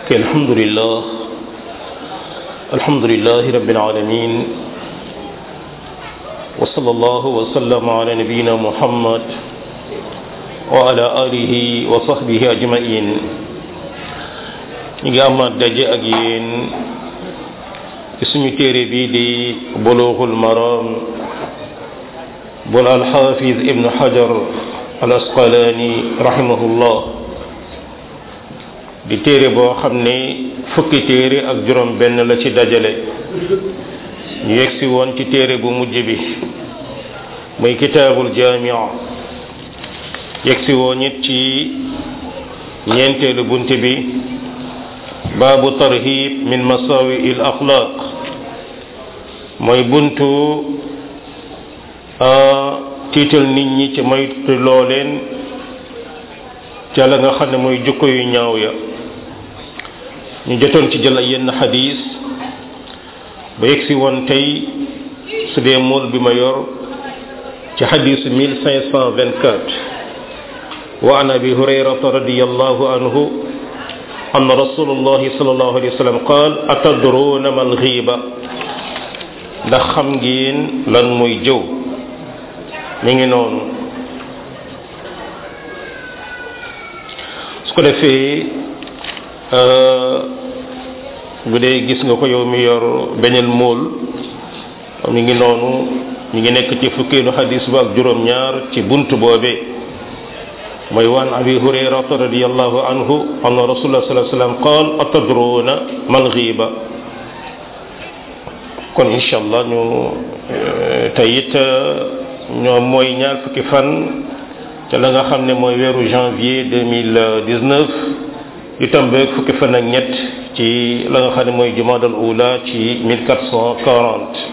الحمد لله الحمد لله رب العالمين وصلى الله وسلم على نبينا محمد وعلى آله وصحبه أجمعين نيجي أما دجي أجين اسمي تيري بيدي بلوغ المرام بل الحافظ ابن حجر الأسقلاني رحمه الله di téere boo xam ne fukki téere ak juróom benn la ci dajale ñu yegsi woon ci téere bu mujj bi muy kitaabul jaamia yegsi woon it ci ñeenteelu bunt bi baabu tarhib min masawi il axlaq mooy buntu tiital nit ñi ci moytu loo leen ca la nga xam ne mooy jukko yu ñaaw ya ñu jotoon ci jël ay yenn xadis ba yegsi woon tey su dee mool bi ma yor ci xadisu 1524 wa an abi hurayrata radiallahu anhu أن رسول الله صلى الله عليه وسلم قال أتدرون ما الغيبة ndax xam ngeen lan mooy jëw mi ngi noonu su ko defee bu dee gis nga ko yow mi yor beneen mool mi ngi noonu mi ngi nekk ci fukkeelu xadis ba ak juróom-ñaar ci bunt boobee mooy waan abi hurayrata radiallahu anhu anna rasulullah sallallahu alayhi wasallam qaal atadruna mal ghiba kon incha allah ñu tey it ñoom mooy ñaar fukki fan ca la nga xam ne mooy weeru janvier 2019 yu tambeeg fukki fan ak ñett ci la nga xam ne mooy jumaadal ula ci 1440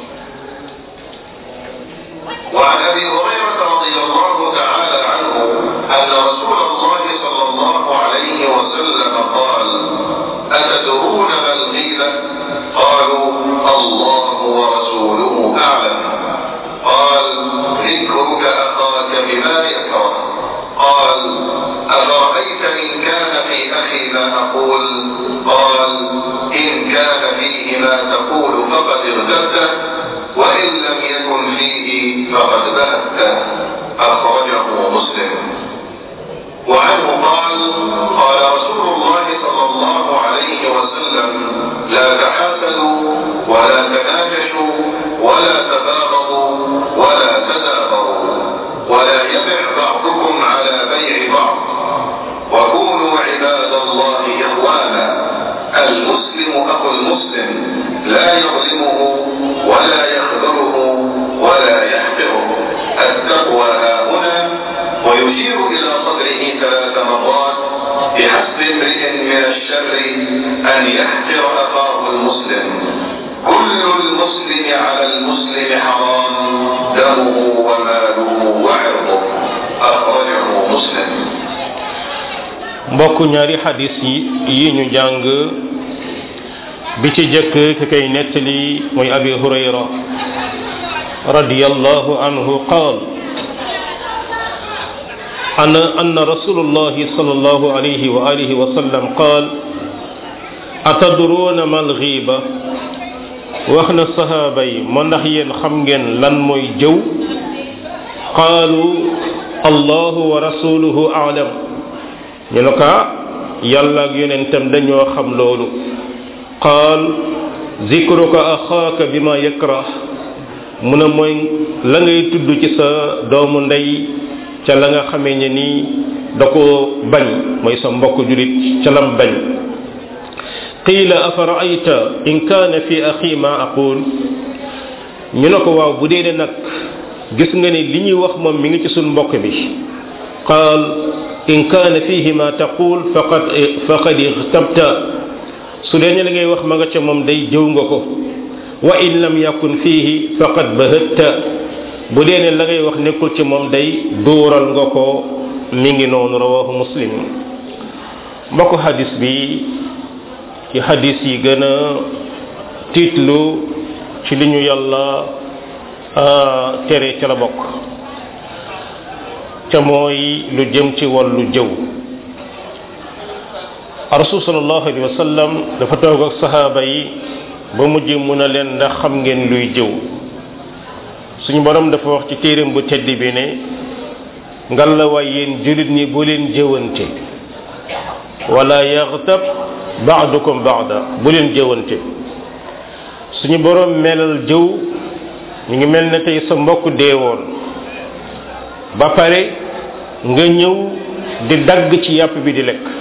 وعن ابي هريره رضي الله تعالى عنه ان رسول الله صلى الله عليه وسلم قال اتدرون ما الغيبه قالوا الله ورسوله اعلم قال ذكرك اخاك بما يكره قال افرايت ان كان في اخي ما اقول قال ان كان فيه ما تقول فقد اغتبته وان لم يكن فيه فقد بهته اخرجه مسلم وعنه قال قال رسول الله صلى الله عليه وسلم لا تحاسدوا ولا تناجشوا ولا تباغضوا ولا تدابروا ولا يبع بعضكم على بيع بعض وكونوا عباد الله اخوانا المسلم اخو المسلم لا يظلمه ولا يخذله ولا يحقره التقوى ها هنا ويشير الى صدره ثلاث مرات بحسب امرئ من الشر ان يحقر اخاه المسلم كل المسلم على المسلم حرام دمه وماله وعرضه اخرجه مسلم mbokk ñaari xadis yi yi ñu jàng bi ci jëkk ki koy nettali mooy abi hurayra radiyallahu anhu qaal أن أن رسول الله صلى الله عليه وآله وسلم قال أتدرون ما الغيبة وإحنا الصحابة من نحين خمجن لن موي جو قالوا الله ورسوله أعلم ينكا يلا ينتم دنيو خم لولو قال ذكرك أخاك بما يكره من موي لا ngay tuddu ci sa doomu ndey ca la nga xamee ne nii da ko bañ mooy sa mbokk julit ca lam bañ qiila afa raayta in kaana fi axi ma aqul ñu ne ko waaw bu dee nag gis nga ne li ñuy wax moom mi ngi ci suñ mbokk bi qaal in kaana fihi ma taqul faqad faqad ixtabta su dee ne la ngay wax ma nga ca moom day jëw nga ko wa in lam yakun fihi faqad bahatta bu dee ne la ngay wax nekkul ci moom day duural nga ko mi ngi noonu rawahu muslim mbokk xadis bi ci xadis yi gën a tiitlu ci li ñu yàlla tere ca la bokk ca mooy lu jëm ci wàllu jëw rasul sallallahu alayhi wa sallam dafa toog ak sahaaba yi ba mujj mun a leen ndax xam ngeen luy jëw suñu borom dafa wax ci téeram bu tedd bi ne ngal la waay yéen julit ñi bu leen jëwante wala yaxtab baadukum baada bu leen jëwante suñu borom melal jëw ñu ngi mel ne tey sa mbokk deewoon ba pare nga ñëw di dagg ci yàpp bi di lekk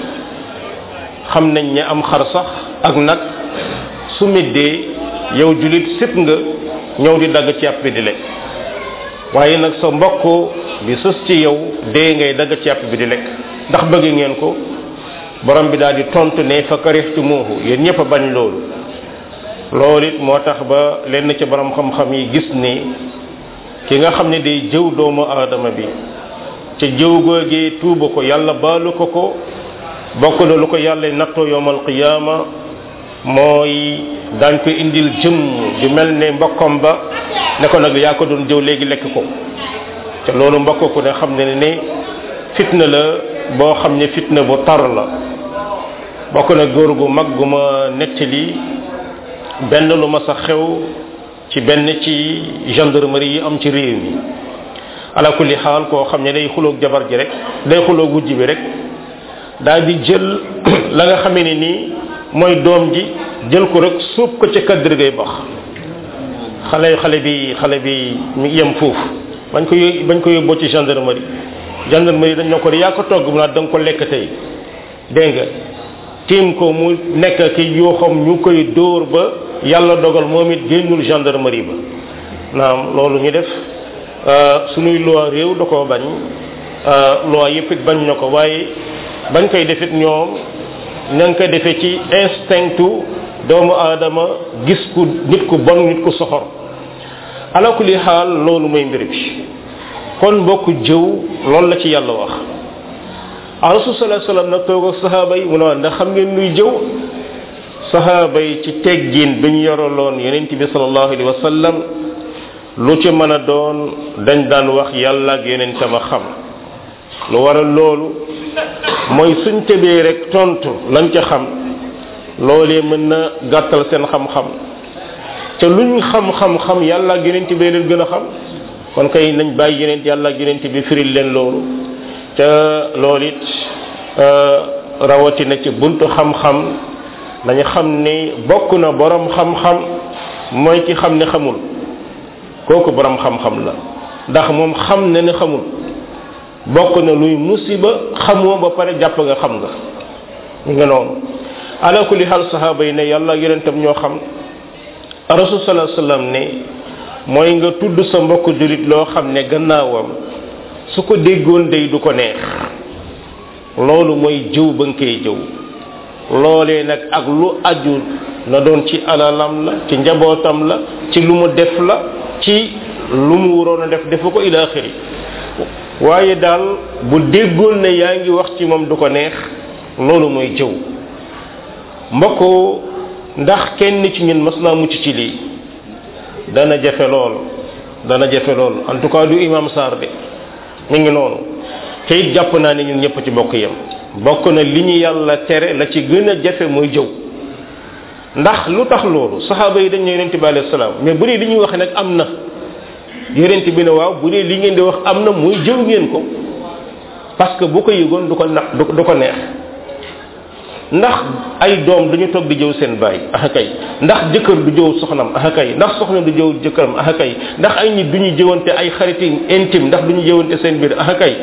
xam nañ ne am xar sax ak nag su middee yow julit sip nga ñëw di dagg ci yàpp bi di lekk waaye nag sa mbokk bi sës ci yow dee ngay dagg ci yàpp bi di lekk ndax bëgg ngeen ko borom bi daal di tontu ne fa karihtumuhu yéen ñëpp a bañ loolu loolu it moo tax ba lenn ci borom xam-xam yi gis ni ki nga xam ne day jëw doomu aadama bi ca jëw googee tuuba ko yàlla baalu ko ko bokk na lu ko yàlla nattoo yowmal qiyaama mooy daañ ko indil jëm ju mel ne mbokkam ba ne ko nag yaa ko doon jëw léegi lekk ko te loolu mbokk ku ne xam ne ne fitna la boo xam ne fitna bu tar la bokk na góor gu mag gu ma nettali benn lu ma sa xew ci benn ci gendarmerie yi am ci réew mi ala kulli xaal koo xam ne day xuloog jabar ji rek day xuloog wujj bi rek daal di jël la nga xamee ne nii mooy doom ji jël ko rek suub ko ca kaddir gay bax xale xale bi xale bi mi yem foofu bañ ko yó- bañ ko yóbboo ci gendarmerie gendarmerie dañ ñoo ko yaa ko togg mu naa da nga ko lekk tey dégg nga tiim ko mu nekk ki yoo xam ñu koy dóor ba yàlla dogal moom it génnul gendarmerie ba naam loolu ñu def suñuy loi réew da koo bañ loi yëpp it bañ na ko waaye bañ koy defit ñoom ña ngi koy defee ci instinctu doomu aadama gis ku nit ku bon nit ku soxor ala kulli xaal loolu mooy mbir bi kon mbokk jëw loolu la ci yàlla wax a rasul sallallahu alayhi wasallam nag toog ak sahaaba yi mu ne waa ndax xam ngeen luy jëw sahaaba yi ci teggin bi ñu yoroloon yonent bi sallallahu alayhi wasallam lu ci mën a doon dañ daan wax yàlla ak yonentam a xam lu waral loolu mooy suñ tëbee rek tontu lañ ca xam loolee mën na gàttal seen xam-xam te luñ xam-xam-xam yàlla ak yonent bee leen gën a xam kon kay nañ bàyyi yonent yàlla ak yonent bi firil leen loolu te loolu it rawatina ci buntu xam-xam nañu xam ni bokk na borom xam-xam mooy ki xam ne xamul kooku borom xam-xam la ndax moom xam na ne xamul bokk na luy musiba xamoo ba pare jàpp nga xam nga ñu nga noonu ala kulli xaal sahaaba yi ne yàlla yonentam ñoo xam rasul sallallahu alayhi wasallam ne mooy nga tudd sa mbokk julit loo xam ne gannaawam su ko déggoon day du ko neex loolu mooy jëw ba nga koy jëw loolee nag ak lu aju na doon ci alalam la ci njabootam la ci lu mu def la ci lu mu waroon a def defu ko ila axiri waaye daal bu déggoon ne yaa ngi wax ci moom du ko neex loolu mooy jëw mbokk ndax kenn ci ñun mas naa mucc ci lii dana jafe lool dana jafe lool en tout cas du imam Sarr de mi ngi noonu te it jàpp naa ne ñun ñëpp ci bokk yem bokk na li ñu yàlla tere la ci gën a jafe mooy jëw ndax lu tax loolu saxaaba yi dañ ne yonente bi alayhi salaam mais bu dee li ñuy wax nag am na yonente bi ne waaw bu dee li ngeen di wax am na muy jëw ngeen ko parce que bu ko yëgoon du ko na du ko neex ndax ay doom duñu toog di jëw seen baay ah kay ndax jëkkër du jëw soxnam ah kay ndax soxna du jëw jëkkëram ah kay ndax ay nit duñu jëwante ay xariti intime ndax duñu jëwante seen biir ah kay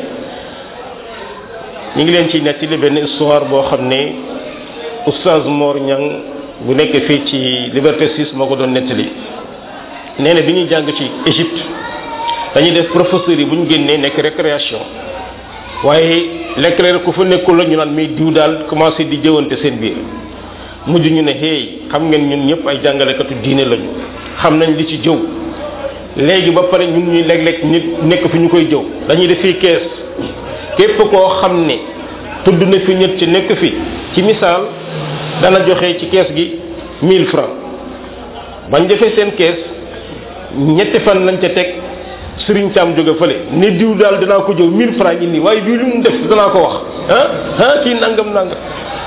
ñu ngi leen ci nettali benn histoire boo xam ne oustaz Mor Ñang bu nekk fii ci Liberté 6 moo ko doon nettali nee na bi ñuy jàng ci Égypte dañuy def professeurs yi bu ñu génnee nekk récréation waaye leclerc ku fa nekkul la ñu naan mais diw daal commencé di jëwante seen biir mujj ñu ne hey xam ngeen ñun ñëpp ay jàngalekatu diine lañu xam nañ li ci jëw léegi ba pare ñun ñuy léeg-léeg nit nekk fi ñu koy jëw dañuy def fii kees képp koo xam ne tudd na fi ñett ci nekk fi ci misaal dana joxe ci kees gi 1000 francs bañ defee seen kees ñetti fan lañ ca teg sëriñ Thiam jóge fële ni diw daal danaa ko jëw 1000 francs yi nii waaye diw li mu def danaa ko wax ah ah kii nangam nangam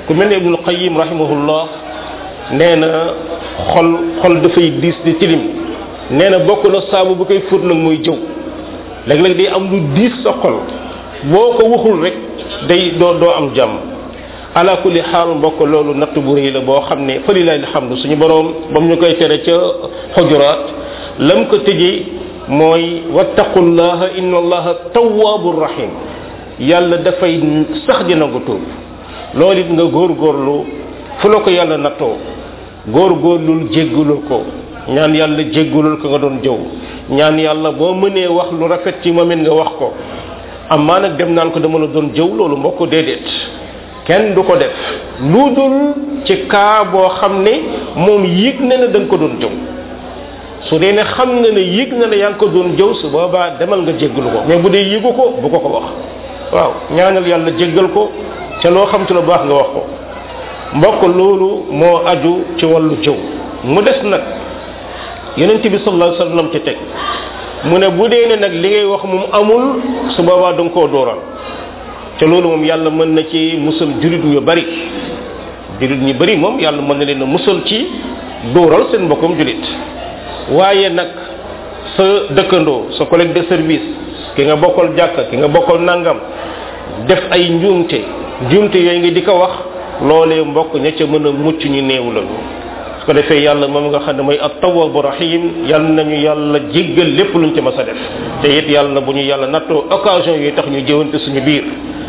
ku mel ne ibnul qayim rahimahullah nee na xol xol dafay diis di tilim nee na bokk na saabu bu koy fóot nag mooy jëw léeg-léeg day am lu diis sa xol boo ko waxul rek day doo doo am jàmm ala kulli xaal mbokk loolu natt bu rëy la boo xam ne fa lilahi alhamdu suñu boroom ba mu ñu koy tere ca xujuraat lam ko tëjee mooy wattaqullaha inna allaha tawwabur rahim yàlla dafay sax di nangu tuub loolu it nga góorgóorlu fu la ko yàlla nattoo góorgóorlul jéggulul ko ñaan yàlla jéggulul ko nga doon jëw ñaan yàlla boo mënee wax lu rafet ci moom it nga wax ko amaa nag dem naan ko dama la doon jëw loolu mbokk déedéet kenn du ko def lu dul ci kaa boo xam ne moom yëg na ne da nga ko doon jëw su dee ne xam nga ne yëg na ne yaa ngi ko doon jëw su boobaa demal nga jéggalu ko mais bu dee yëgu ko bu ko ko wax waaw ñaanal yàlla jéggal ko ca loo xam ci lu baax nga wax ko mbokk loolu moo aju ci wàllu jëw mu des nag yonent bi sallallahu alayhi wasallam ci teg mu ne bu dee ne nag li ngay wax moom amul su boobaa da nga koo dooral ca loolu moom yàlla mën na ci musal jurit ñu bari jurit ñu bari moom yàlla mën na leen a musal ci dooral seen mbokkum jurit waaye nag sa dëkkandoo sa collègue de service ki nga bokkal jàkka ki nga bokkal nangam def ay njuumte njuumte yooyu nga di ko wax loolee mbokk ña ca mën a mucc ñu néew la su ko defee yàlla moom nga xam ne mooy at-tawwabu rahim yal nañu yàlla jéggal lépp luñ ci mas a def te it yàlla na bu ñu yàlla nattoo occasion yooyu tax ñu jëwante suñu biir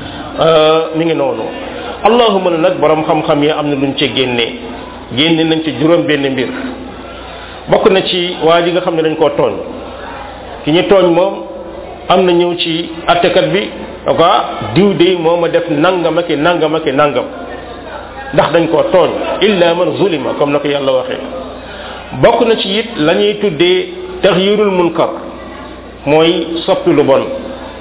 mi ngi noonu allahuma nag borom xam-xam yi am na luñ ci génnee génne nañ ci juróom benn mbir bokk na ci waa ji nga xam ne dañ koo tooñ ki ñu tooñ moom am na ñëw ci attekat bi aka diw de moo ma def nangam ak nangam ak nangam ndax dañ koo tooñ illa man zulima comme na ko yàlla waxee bokk na ci it la ñuy tuddee taxyirul munkar mooy soppi lu bon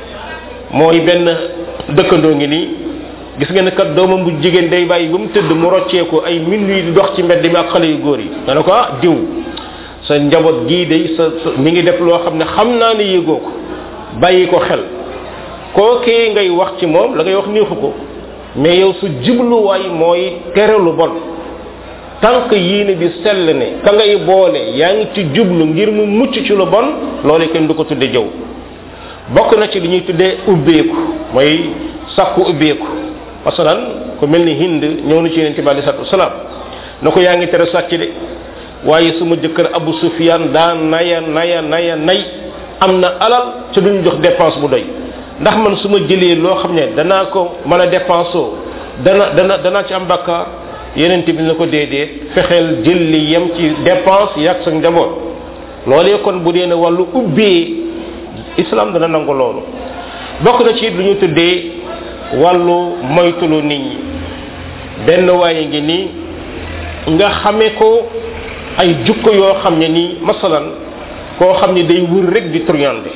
mooy benn dëkkandoo ngi nii gis nga ne kat doomam bu jigéen day bàyyi ba mu tëdd mu rocceeku ay minuit di dox ci mbedd mi ak xale yu góor yi nga ne ko ah diw sa njaboot gii day sa sa mi ngi def loo xam ne xam naa ne yëgoo ko bàyyi ko xel kookee ngay wax ci moom la ngay wax neexu ko mais yow su jubluwaay mooy tere lu bon tant que yéene bi sell ne ka ngay boole yaa ngi ci jublu ngir mu mucc ci lu bon loolu kenn du ko tudde jëw bokk na ci li ñuy tuddee ubbeeku mooy sakku ubbeeku masalan ku mel ni hind ñëw na ci yonente bi alei salatu wasalaam na ko yaa ngi tere sàcc de waaye suma jëkkër abu sufyan daa naya naya naya nay am na alal ca duñu jox dépense bu doy ndax man su ma jëlee loo xam ne danaa ko mën a dépensé dana dana danaa ci am bakkaar yenente bi na ko déedéet fexeel jël li yem ci dépense yàgg sa njaboot loolee kon bu dee ne wàllu ubbee islam dana nangu loolu bokk na ci lu ñu tuddee wàllu moytulu nit ñi benn waaye ngi nii nga xamee ko ay jukko yoo xam ne nii masalan koo xam ne day wër rek di truande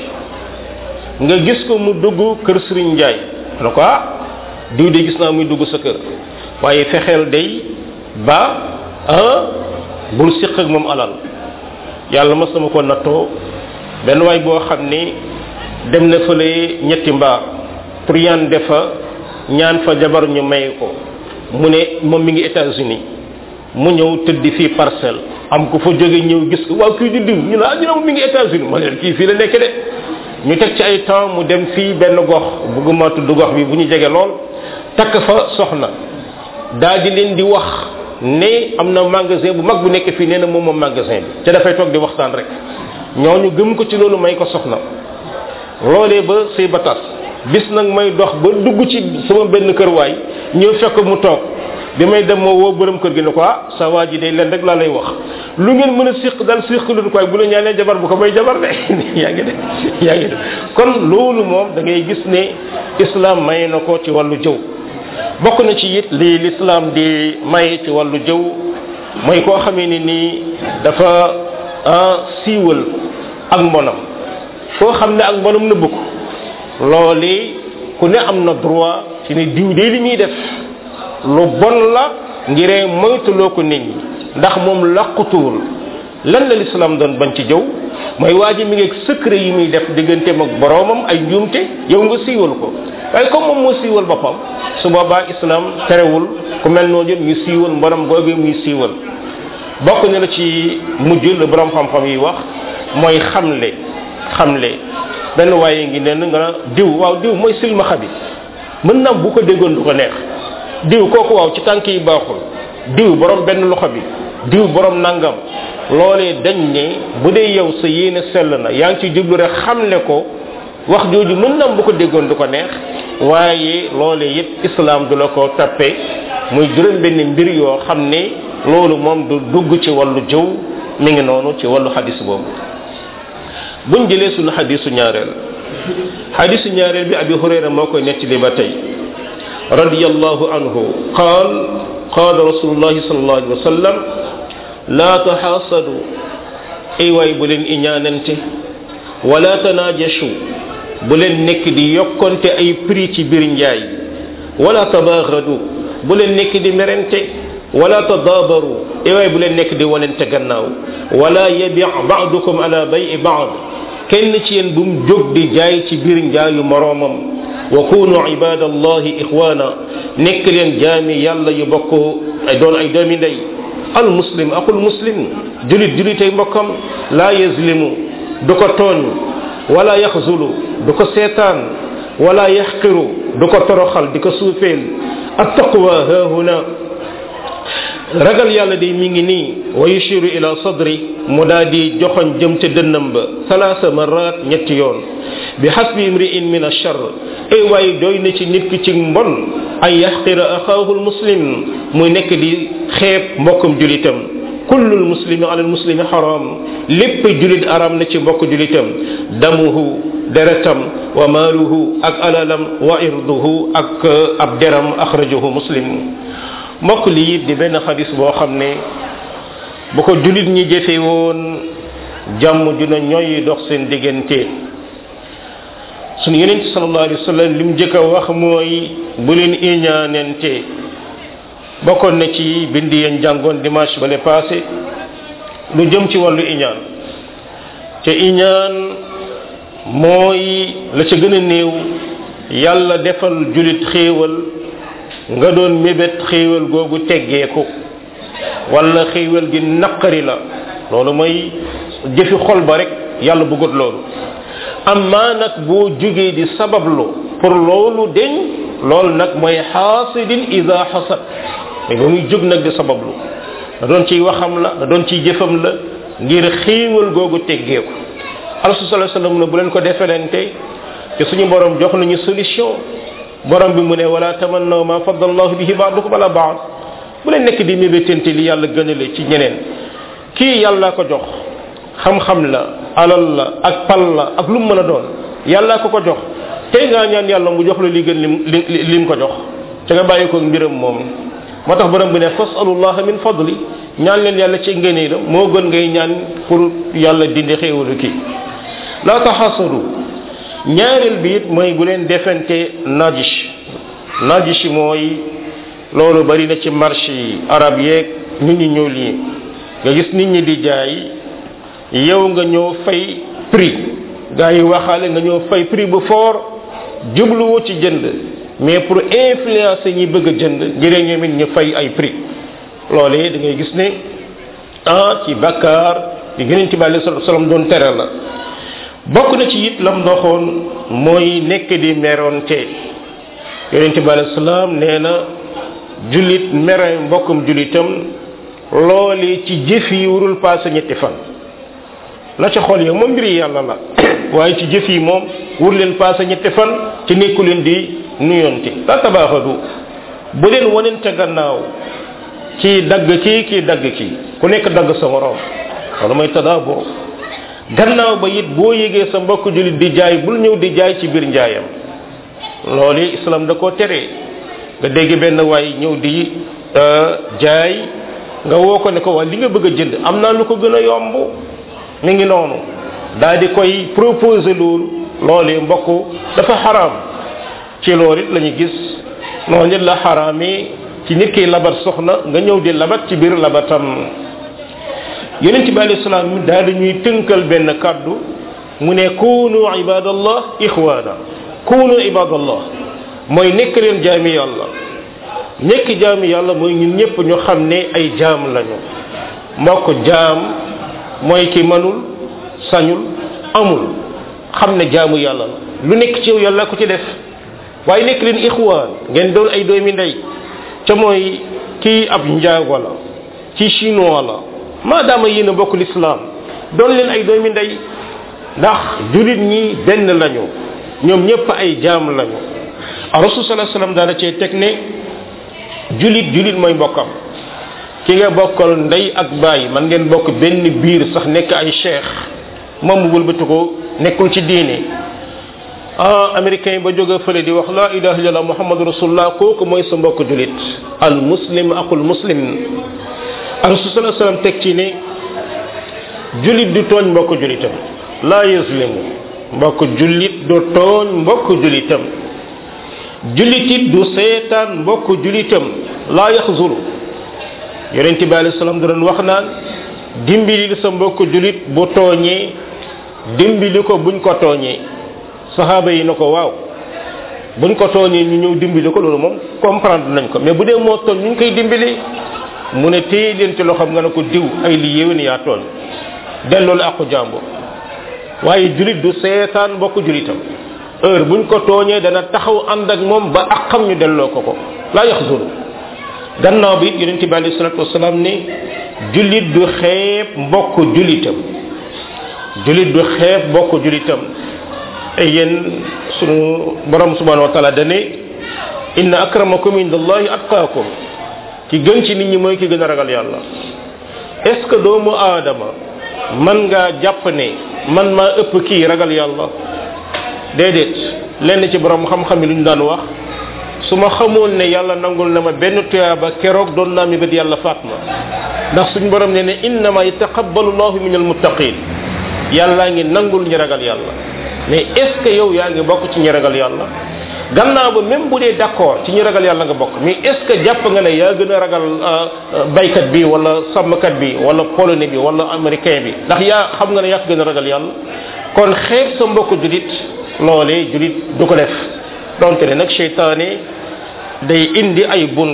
nga gis ko mu dugg kër Serigne Ndiaye ne ko ah diw de gis naa muy dugg sa kër waaye fexeel day ba ah bul siq ak moom alal yàlla mas sama ko nattoo benn waay boo xam ne dem na fële ñetti mbaar truande fa ñaan fa jabar ñu may ko mu ne moom mi ngi États-Unis mu ñëw tëdd fii parcelle am ko fa jóge ñëw gis ko waaw kii di diw ñu ne ah ñu ne mi ngi États-Unis ma leen kii fii la nekk de ñu teg ci ay temps mu dem fii benn gox bëgguma tudd gox bi bu ñu jege lool takk fa soxna daal di leen di wax ne am na magasin bu mag bu nekk fii nee na moom moom magasin bi ca dafay toog di waxtaan rek ñooñu gëm ko ci loolu may ko soxna loolee ba sëy ba tas bis nag may dox ba dugg ci sama benn kër waay ñëw fekk mu toog bi may dem moo woo borom kër gi ne ko ah sa waa ji day leen rek laa lay wax lu ngeen mën a siq dal siq lu ko waaye bu la ñaanee jabar bu ko may jabar de yaa ngi de yaa ngi de kon loolu moom da ngay gis ne islam may na ko ci wàllu jëw bokk na ci it lii l'islam di may ci wàllu jëw mooy koo xamee ni nii dafa ah siiwal ak mbonam koo xam ne ak mbonam nëbb ko loolu ku ne am na droit ci ne diw de li muy def lu bon la ngiree moytuloo ko nit ñi ndax moom làqutuwul lan la l'islam doon bañ ci jëw mooy waa ji mi ngi secret yi muy def digganteem ak boroomam ay njuumte yow nga siiwal ko waaye comme moom moo siiwal boppam su boobaa islam terewul ku mel noonu ñu siiwal mborom googu muy siiwal bokk na la ci mujj la borom xam-xam yi wax mooy xamle xamle benn waaye ngi nen nga diw waaw diw mooy silmaxa bi mën na bu ko déggoon du ko neex diw kooku waaw ci tànk yi baaxul diw borom benn loxo bi diw borom nangam loolee dañ ne bu dee yow sa yéene sell na yaa ngi ci jublu rek xamle ko wax jooju mën na bu ko déggoon du ko neex waaye loolee it islam du la ko tappe muy juróom benn mbir yoo xam ne loolu moom du dugg ci wàllu jëw mi ngi noonu ci wàllu xadis boobu buñ jëlee suñu xadisu ñaareel xadisu ñaareel bi abi hurayra moo koy nettali ba tey radiyallahu anhu qaal qaal rasulullahi sallallahu alayhi wa sallam laa taxaasadu ay waay bu leen iñaanante wala tanaajashu bu leen nekk di yokkonte ay prix ci biir njaay wala tabaaxadu bu leen nekk di merente wala tadaabaru ay waay bu leen nekk di wanente gannaaw wala yabi baadukum ala bayi baad kenn ci yéen bu mu jóg di jaay ci biir njaayu moroomam wa kunu ibadallahi ixwaana nekk leen jaami yàlla yu bokk ay doon ay doomi ndey al muslim aqul muslim julit julitay mbokkam laa yazlimu du ko tooñ wala yaxzulu du ko seetaan wala yaxqiru du ko toroxal di ko suufeel attaqwa hahuna ragal yàlla de mi ngi nii wa yushiru ila sadri mu daa di joxoñ jëm ca dënnam ba salaasa marat ñetti yoon bi xasbi imri'in min achar ay waaye doy na ci nit ki ci mbon ay yaxqira axaahu lmuslim muy nekk di xeeb mbokkum julitam kullu lmuslimi ala lmuslimi xaram lépp julit aram na ci mbokk julitam damuhu deretam wa maaluhu ak alalam wa irduhu ak ab deram axrajahu muslim mbokk lii di benn xadis boo xam ne bu ko julit ñi jëfe woon jàmm ju na ñooy dox seen diggante sunu yeneen ci sallallahu alayhi wa sallam lim njëkk a wax mooy bu leen iñaanente bokkoon na ci bind yeen jàngoon dimanche bale passé lu jëm ci wàllu iñaan ca iñaan mooy la ca gën a néew yàlla defal julit xéewal nga doon mébét xéewal googu teggeeku wala xéewal gi naqari la loolu mooy jëfi xol ba rek yàlla bëggut loolu amma nag boo jógee di sabablu pour loolu deñ loolu nag mooy xaasidin ida xasad mais ba muy jóg nag di sabablu da doon ciy waxam la da doon ciy jëfam la ngir xéewal googu teggeeku rasul sallallahu alayhi wasallam ne bu leen ko defelente te suñu borom jox nañu solution borom bi mu ne wala tamannaw ma faddallahu bihi ba'dukum ala ba'd bu leen nekk di mébétante li yàlla gënale ci ñeneen kii yàlla ko jox xam-xam la alal la ak pal la ak lu mu mën a doon yàlla ko ko jox tey ngaa ñaan yàlla mu jox la li gën lim li lim ko jox te nga bàyyi ko mbiram moom moo tax borom bi ne fasalullah min fadli ñaan leen yàlla ci ngëneelam moo gën ngay ñaan pour yàlla dindi xéewalu kii la taxasadu ñaareel bi it mooy bu leen defante najish najish mooy loolu bari na ci marché yi arab yeeg nit ñi ñëw lii nga gis nit ñi di jaay yow nga ñëw fay prix gaa yi waxaale nga ñëw fay prix bu fort jubluwu ci jënd mais pour influencer ñi bëgg a jënd ngir ñoom it ñu fay ay prix loolee da ngay gis ne ah ci bakkaar di gëneen ci bàyyi sallam doon tere la bokk na ci it lam doxoon mooy nekk di meronte yonent bi alei salaam nee na julit mere mbokkum julitam loole ci jëf yi warul passé ñetti fan la ca xool yow moom mbiri yàlla la waaye ci jëf yi moom wur leen passé ñetti fan ci nekku leen di nuyonte la tabaaxadu bu leen wanente gannaaw ci dagg kii kii dagg kii ku nekk dagg sa morom wala mooy tadaaburo gannaaw ba it boo yégee sa mbokk julit di jaay bul ñëw di jaay ci biir njaayam loolu islam da koo tere nga dégg benn waay ñëw di jaay nga woo ko ne ko waa li nga bëgg a jënd am naa lu ko gën a yomb mi ngi noonu daal di koy proposer loolu loolee mbokk dafa xaraam ci loolu it la ñu gis noonu nit la xaraamee ci nit ki labat soxna nga ñëw di labat ci biir labatam yonent bi alayhi salaam daal di ñuy tënkal benn kàddu mu ne kunu ibadallah ixwaana kunu ibadallah mooy nekk leen jaami yàlla nekk jaami yàlla mooy ñun ñëpp ñu xam ne ay jaam lañu mbokk jaam mooy ki mënul sañul amul xam ne jaamu yàlla la lu nekk ci yow yàlla ko ci def waaye nekk leen ixwaan ngeen doon ay doomi ndey ca mooy kii ab njaago la ci chinois la maadaama yéen a bokk lislaam doon leen ay doomi ndey ndax julit ñi benn lañu ñoom ñëpp ay jaam lañu rasul sallallahu alayhi wasallam daana cee teg ne julit julit mooy mbokkam ki nga bokkal ndey ak baay man ngeen bokk benn biir sax nekk ay cheikh moom mu wëlbati ko nekkul ci diine ah américain ba jóge fële di wax la ilaha illallah muhammadu rasulullah kooku mooy sa mbokk julit al muslim aqul muslim rasul sallallahu alayhi wasallam teg ci ne julit du tooñ mbokk julitam la yuslimu mbokk julit du tooñ mbokk julitam julitit du seetaan mbokk julitam la yaxzulu yonente bi alayhi salaam da doon wax naan dimbali sa mbokk julit bu tooñee dimbali ko buñ ko tooñee saxaaba yi na ko waaw buñ ko tooñee ñu ñëw dimbali ko loolu moom comprendre nañ ko mais bu dee moo tooñ ñu ngi koy dimbali mu ne téye leen ci loxoom nga ne ko diw ay li yéwén yaa tooñ delloo la aqu jàmbur waaye julit du seetaan mbokk julitam heure buñ ko tooñee dana taxaw ànd ak moom ba aqam ñu delloo ko ko laa yaxzuru gannaaw bi yonente bi alayhi salatu wasalaam ne julit du xeeb mbokk julitam julit du xeeb mbokk julitam ay yéen sunu borom subhanahu wa taala dane inna akramakum indallahi atqaakum ki gën ci nit ñi mooy ki gën a ragal yàlla est ce que doomu aadama man ngaa jàpp ne man maa ëpp kii ragal yàlla déedéet lenn ci borom xam-xam yi lu ñu daan wax su ma xamoon ne yàlla nangul na ma benn tuyaaba keroog doon naa mi bët yàlla faat ma ndax suñ borom ne ne innama yataqabbalu llahu min almuttaqin yàllaa ngi nangul ñi ragal yàlla mais est ce que yow yaa ngi bokk ci ñi ragal yàlla gannaaw ba même bu dee d'accord ci ñi ragal yàlla nga bokk mais est ce que jàpp nga ne yaa gën a ragal baykat bi wala sàmmkat bi wala polonais bi wala américain bi ndax yaa xam nga ne yaa ko gën a ragal yàlla kon xeeb sa mbokk julit loolee julit du ko def donte ne nag cheytaane day indi ay bunt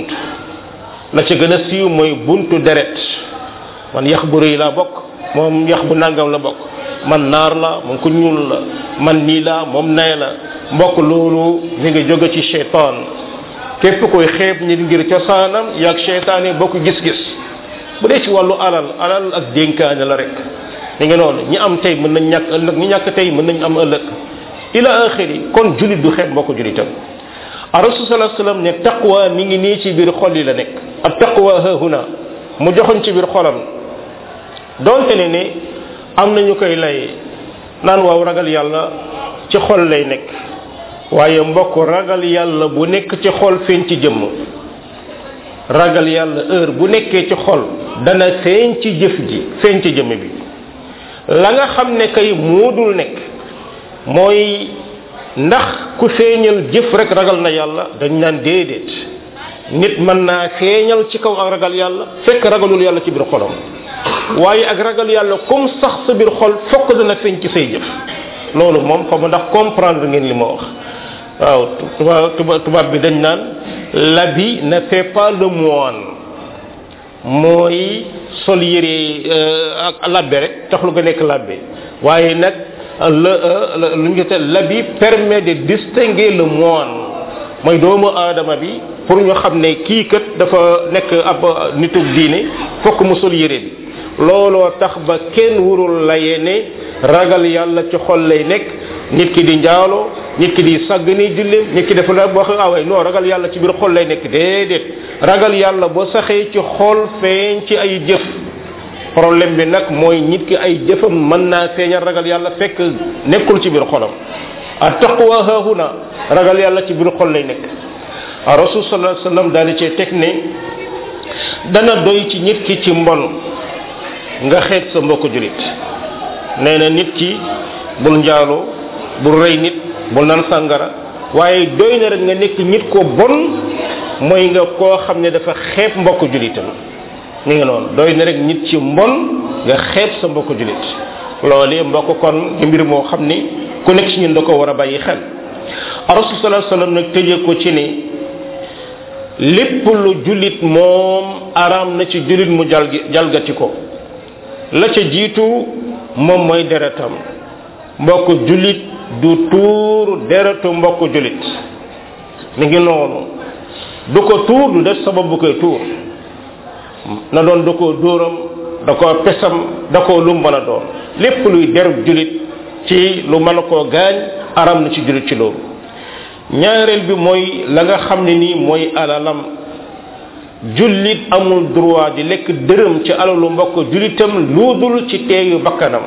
la ca gën a siiw mooy buntu deret man yax bu rëy laa bokk moom yax bu nangam la bokk man naar la moom ku ñuul la man nii la moom nay la mbokk loolu mi ngi jóge ci cheytaan képp koy xeeb nit ngir cosaanam yaag cheytaane bokk gis-gis bu dee ci wàllu alal alal ak dénkaane la rek mi ngi noonu ñi am tey mën nañ ñàkk ëllëg ñi ñàkk tey mën nañ am ëllëg ila axiri kon julit du xeeb mbokk julitam a rasul sallallahu alayhi wasallam ne taqwa mi ngi nii ci biir xol yi la nekk ak taqwa hahuna mu joxoñ ci biir xolam donte ne ne am nañu koy lay naan waaw ragal yàlla ci xol lay nekk waaye mbokk ragal yàlla bu nekk ci xol feeñ ci jëmm ragal yàlla heure bu nekkee ci xol dana feeñ ci jëf ji feeñ ci jëmm bi la nga xam ne kay moodul nekk mooy ndax ku feeñal jëf rek ragal na yàlla dañ naan déedéet nit mën naa feeñal ci kaw ak ragal yàlla fekk ragalul yàlla ci biir xolam waaye ak ragal yàlla comme sax sa biir xol fokk dana feeñ ci say jëf loolu moom xam ndax comprendre ngeen li ma wax waaw tubaab tubaab bi dañ naan l'habit ne fait pas le moine mooy sol yére ak labbe rek taxul nga nekk labbe waaye nag le lu ñu l'habit permet de distinguer le moine mooy doomu aadama bi pour ñu xam ne kii kat dafa nekk ab nitu diine fokk mu sol yére bi looloo tax ba kenn wurul layee ne ragal yàlla ci xol lay nekk nit ki di njaalo nit ki di sàgg ni julleem nit ki dafa la wax away non ragal yàlla ci biir xol lay nekk déedéet ragal yàlla boo saxee ci xol feeñ ci ay jëf problème bi nag mooy nit ki ay jëfam mën naa feeñal ragal yàlla fekk nekkul ci biir xolam a taqwa hahuna ragal yàlla ci biir xol lay nekk a rasul sallallahu alayhi wasallam daal di cee teg ne dana doy ci nit ki ci mbon nga xeet sa mbokk julit nee na nit ki bul njaaloo bul rey nit bul naan sàngara waaye doy na rek nga nekk nit ko bon mooy nga koo xam ne dafa xeeb mbokk julitam ni nga noonu doy na rek nit ci mbon nga xeeb sa mbokk julit loolee mbokk kon di mbir moo xam ni ku nekk ci ñun da ko war a bàyyi xel rasul sallallahu alayhi wasallam nag tëjee ko ci ni lépp lu julit moom araam na ci julit mu jalgi jalgati ko la ca jiitu moom mooy deretam mbokk julit du tuur deretu mbokk julit mi ngi noonu du ko tuur du def sabab bu koy tuur na doon da koo dóoram da koo pesam da koo lu mën a doon lépp luy derub julit ci lu mën a koo gaañ aram na ci julit ci loolu ñaareel bi mooy la nga xam ne nii mooy alalam jullit amul droit di lekk dërëm ci alalu mbokk julitam luudul ci teeyu bakkanam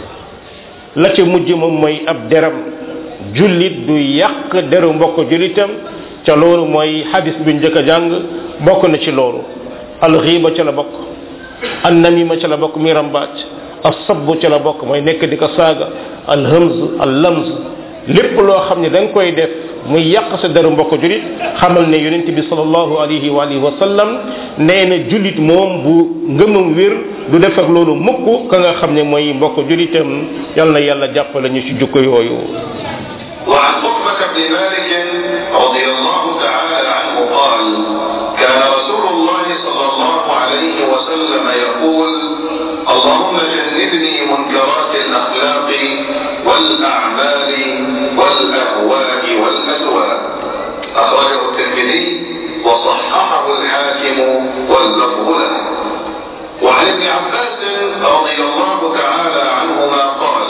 la ca mujj moom mooy ab deram jullit du yàq deru mbokk julitam ca loolu mooy hadis bi njëkk a jàng bokk na ci loolu alxiiba ca la bokk an namima ca la bokk mi rambaaj asabbu ca la bokk mooy nekk di ko saaga alhamz allamz lépp loo xam ne da nga koy def muy yàq sa deru mbokk julit xamal ne yonent bi sallallahu alayhi wa alihi wa sallam nee na julit moom bu ngëmam wér du def ak loolu mukk ka nga xam ne mooy mbokk julitam yal na yàlla jàppale ñu ci jukko yooyu وعن عقبة بن مالك رضي الله تعالى عنه قال كان رسول الله صلى الله عليه وسلم يقول اللهم جنبني منكرات الأخلاق والأعمال والأهواء والأهواء أخرجه الترمذي وصححه الحاكم واللفظ له وعن ابن عباس رضي الله تعالى عنهما قال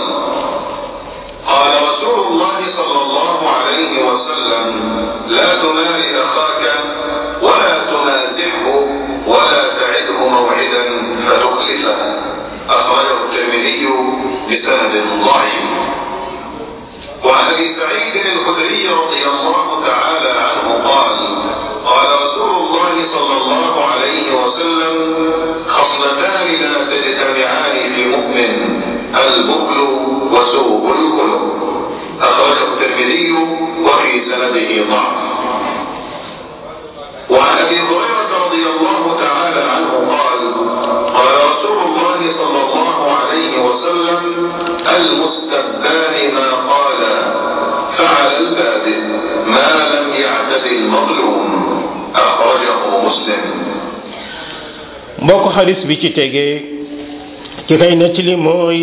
قال رسول الله صلى الله عليه وسلم لا تمال أخاك ولا تنازعه ولا تعده موعدا فتخلفه أخرجه الترمذي بسند ضعيف وعن ابي سعيد الخدري رضي الله تعالى عنه قال قال رسول الله صلى الله عليه وسلم خصلتان لا تجتمعان في مؤمن البخل وسوء الخلق أخرجه الترمذي وفي سنده ضعف وعن ابي هريره رضي الله تعالى عنه قال قال رسول الله صلى الله عليه وسلم المستبان ما قال فعل البادئ ما لم يعتد المظلوم اخرجه مسلم mbokk xadis bi ci tegee ci kay nettali mooy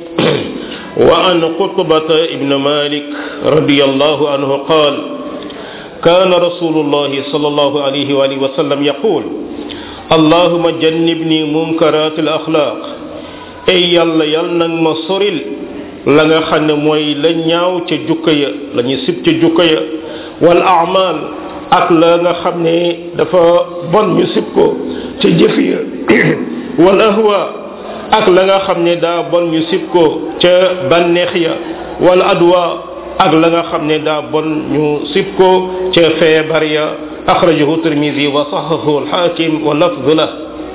wa an qutbata ibn malik radiyallahu anhu qaal كان رسول الله صلى الله عليه وآله وسلم يقول اللهم جنبني منكرات الأخلاق أي يلا يلا ما صرل la nga xam ne mooy la ñaaw ca jukka ya la ñu sib ca jukka ya wal a'mal ak la nga xam ne dafa bon ñu sib ko ca jëf ya wal ahwa ak la nga xam ne daa bon ñu sib ko ca bànneex ya wal adwa ak la nga xam ne daa bon ñu sib ko ca feebar ya akhrajahu tirmidhi wa sahahu al hakim wa lafdhu la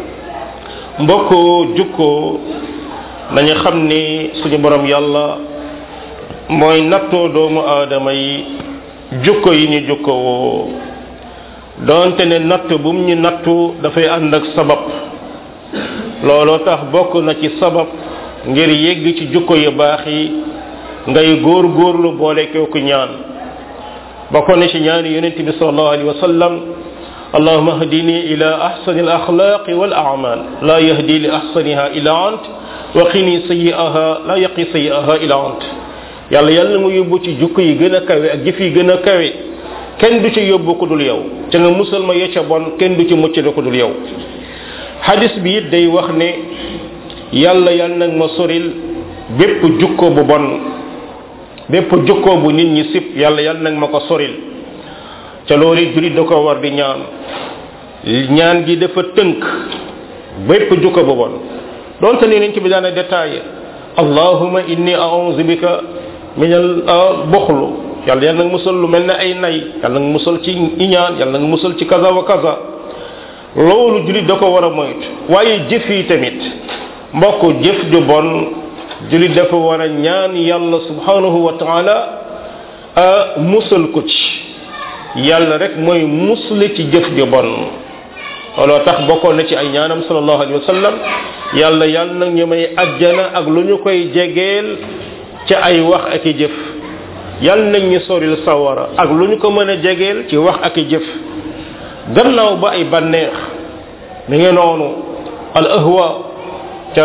mbokk jukko nañu xam ni suñu borom yàlla mooy nattoo doomu aadama yi jukko yi ñu jukko woo donte ne natt bu mu ñu nattu dafay ànd ak sabab looloo tax bokk na ci sabab ngir yegg ci jukko yu baax yi ngay góor góorlu boole kooku ñaan bokk na ci ñaani yonent bi sallallahu alayhi wa sallam اللهم اهدني إلى أحسن الأخلاق والأعمال لا يهدي لأحسنها إلا أنت وقني سيئها لا يقي سيئها إلا أنت yàlla yàlla mu yóbbu ci jukk yi gën a kawe ak jëf yi gën a kawe kenn du ci yóbbu ko dul yow ca nga musal ma yecca bon kenn du ci mucc ko dul yow hadis bi it day wax ne yàlla yàlla nag ma soril bépp jukko bu bon bépp jukko bu nit ñi sib yàlla yàlla nag ma ko soril ca loolu julit da ko war di ñaan ñaan gi dafa tënk bépp jukko bu bon donte ne nañ ci bi daana détaillé allahuma inni a'udhu bika min al bukhlu yàlla yàlla nga musal lu mel ne ay nay yàlla nga musal ci iñaan yàlla nga musal ci kaza wa kaza loolu julit da ko war a moytu waaye jëf yi tamit mbokk jëf ju bon julit dafa war a ñaan yàlla subhanahu wa taala a musal ko ci yàlla rek mooy musle ci jëf ju bon looloo tax bokkoon na ci ay ñaanam sallallahu alayhi wa sallam yàlla yàlla nag ñu may ajjana ak lu ñu koy jegeel ci ay wax ak i jëf yàlla nañ ñu soril sawara ak lu ñu ko mën a jegeel ci wax ak i jëf gannaaw ba ay banneex mi ngi noonu al ahwa ca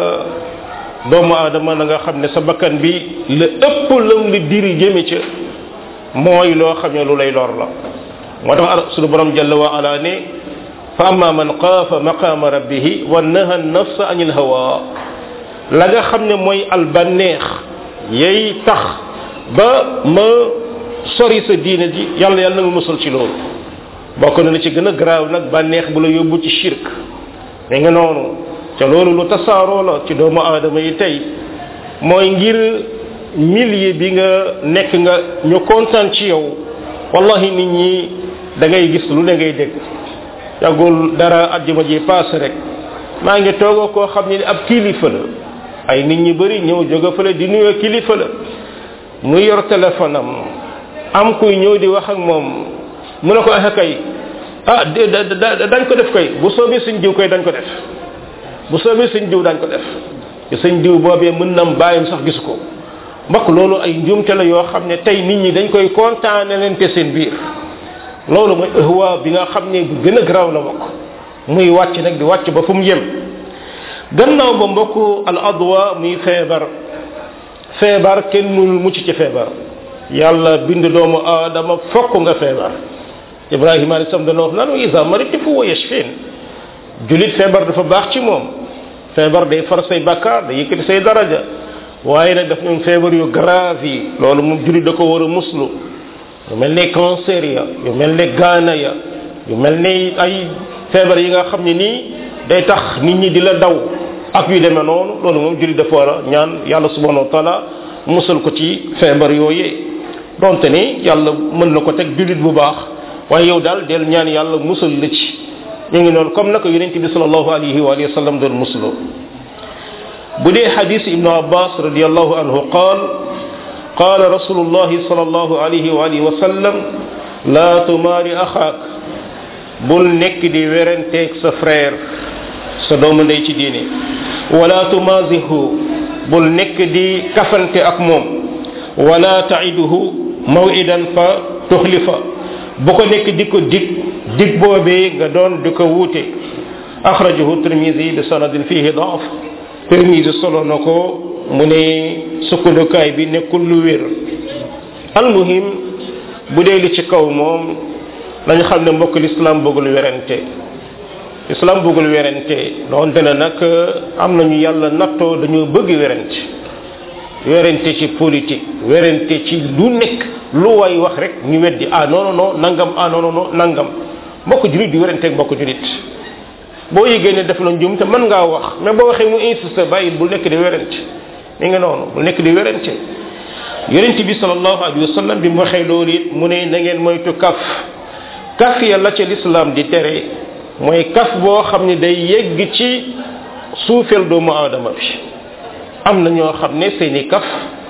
doomu aadama na nga xam ne sa bakkan bi la ëpp lam li diri jëme ca mooy loo xam ne lu lay lor la moo tax sunu borom jalla wa ala ne fa amma man xaafa maqama rabbihi wa naha nafsa anil hawa la nga xam ne mooy al banneex yay tax ba ma sori sa diine ji yàlla yàlla na nga musal ci loolu bokk na la ci gën a garaaw nag bànneex bu la yóbbu ci shirk mi nga noonu ca loolu lu tasaaroo la ci doomu aadama yi tey mooy ngir milieu bi nga nekk nga ñu kontaan ci yow wallahi nit ñi da ngay gis lu ne ngay dégg yàggul dara àjjuma ji paase rek maa ngi toogoo koo xam ne ab kilifa la ay nit ñi bëri ñëw jóge fële di nuyoo kilifa la mu yor téléphone am am kuy ñëw di wax ak moom mu ne ko ah kay ah dañ ko def kay bu soobee suñ diw koy dañ ko def bu soobee suñ diw dañ ko def te suñ diw boobee mën nam bàyyam sax gisu ko mbokk loolu ay njuumte la yoo xam ne tey nit ñi dañ koy kontaane leen te seen biir loolu mooy ihwa bi nga xam ne bu gën a garaaw la mbokk muy wàcc nag di wàcc ba fu mu yem gannaaw ba mbokk al adwa muy feebar feebar kenn mënul mucc ci feebar yàlla bind doomu aadama fokk nga feebar ibrahima alayhi salam dana wax naan wa isa maritu fa wa yashfin julit feebar dafa baax ci moom feebar day far say bakkaar day yëkkati say daraja waaye nag daf ñoom feebar yu grave yi loolu moom julit da ko war a muslu yu mel ne cancer ya yu mel ne gaana ya yu mel ne ay feebar yi nga xam ne nii day tax nit ñi di la daw ak yu demee noonu loolu moom julit dafa war a ñaan yàlla subhanahu wa taala musal ko ci feebar yooyee donte ni yàlla mën na ko teg julit bu baax waaye yow daal del ñaan yàlla musal la ci ñu ngi noonu comme naka yonente bi salallahu alayhi wa alihi wa sallam doon muslo bu dee xadis ibnu abbas radiallahu anhu qaal قال رسول الله صلى الله عليه وآله وسلم لا تماري أخاك بل نك دي ورنتك سفرير سدوم دي ci diine ولا تمازه بل نك دي كفنت أكموم ولا تعيده موعدا فتخلفه bu ko nekk di ko dig dig boobee nga doon di ko wuute axrajahu tirmisi bi sanadin fihi daaf tirmisi solo na ko mu ne sukkandukaay bi nekkul lu wér almuhim bu dee li ci kaw moom nañu xam ne mbokk l'islam bëggul werante islam bëggul werante doonte ne nag am nañu yàlla nattoo dañoo bëgg werante werante ci politique werante ci lu nekk lu way wax rek ñu weddi ah non non non nangam ah non non non nangam mbokk julit di werante ak mbokk julit boo yëgee ne def la njum te mën ngaa wax mais boo waxee mu insiste bàyyi bul nekk di werante mi nga noonu bul nekk di werante yonent bi sallallahu alayhi wa sallam bi mu waxee loolu it mu ne na ngeen moytu kaf kaf ya la ca l'islam di tere mooy kaf boo xam ne day yegg ci suufeel doomu aadama bi am na ñoo xam ne seeni kaf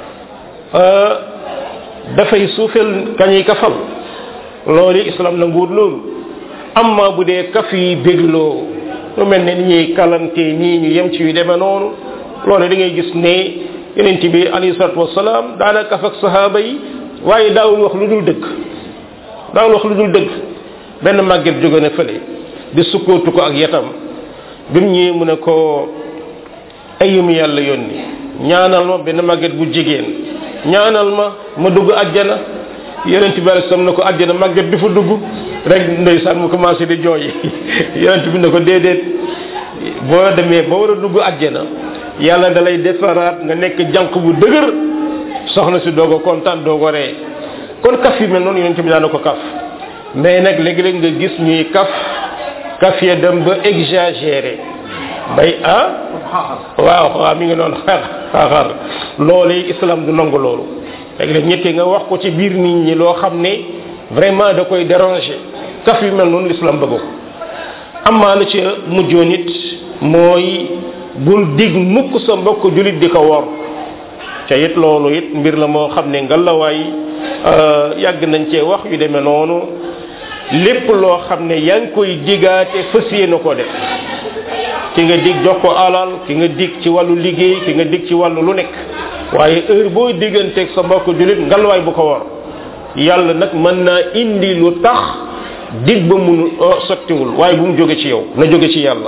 dafay suufeel kañuy kafal loolu islam nanguwut loolu amma bu dee kaf yi bégloo lu mel ne ni ñuy kalante nii ñu yem ci yu demee noonu loolu da ngay gis ne yonent bi alayhi salatu wasalaam daana kaf ak sahaaba yi waaye daawul wax lu dul dëgg daawul wax lu dul dëgg benn màgget jóge na fële di sukkootu ko ak yatam bi mu ñëwee mu ne ko ayum yàlla yónni ñaanal ma benn màgget bu jigéen ñaanal ma ma dugg àjjana yonent bi alayhi salaam ne ko àjjana màgget di fa dugg rek ndeysaan mu commencé di jooy yonent bi ne ko déedéet boo demee ba war a dugg àjjana yàlla da lay defaraat nga nekk jànq bu dëgër soxna si doog a kontaan doog a ree kon kaf yi mel noonu yonent bi daana ko kaf mais nag léegi-léeg nga gis ñuy kaf kaf ya dem ba exagéré bay ah waaw waaw mi ngi noonu xaaxaar loolu islam du nangu loolu léegi-léeg ñetti nga wax ko ci biir nit ñi loo xam ne vraiment da koy déranger kaf yu mel noonu l'islam bëgg ko amaa la ci mujjoon it mooy bul dig mukk sa mbokk julit di ko wor ca it loolu it mbir la moo xam ne ngalawaay yàgg nañ cee wax yu demee noonu lépp loo xam ne yaa ngi koy digaate fas yéene ko def ki nga dig jox ko alal ki nga dig ci wàllu liggéey ki nga dig ci wàllu lu nekk waaye heure booy digganteeg sa mbokk julit ngalwaay bu ko war yàlla nag mën naa indi lu tax dig ba munu sottiwul waaye bu mu jóge ci yow na jóge ci yàlla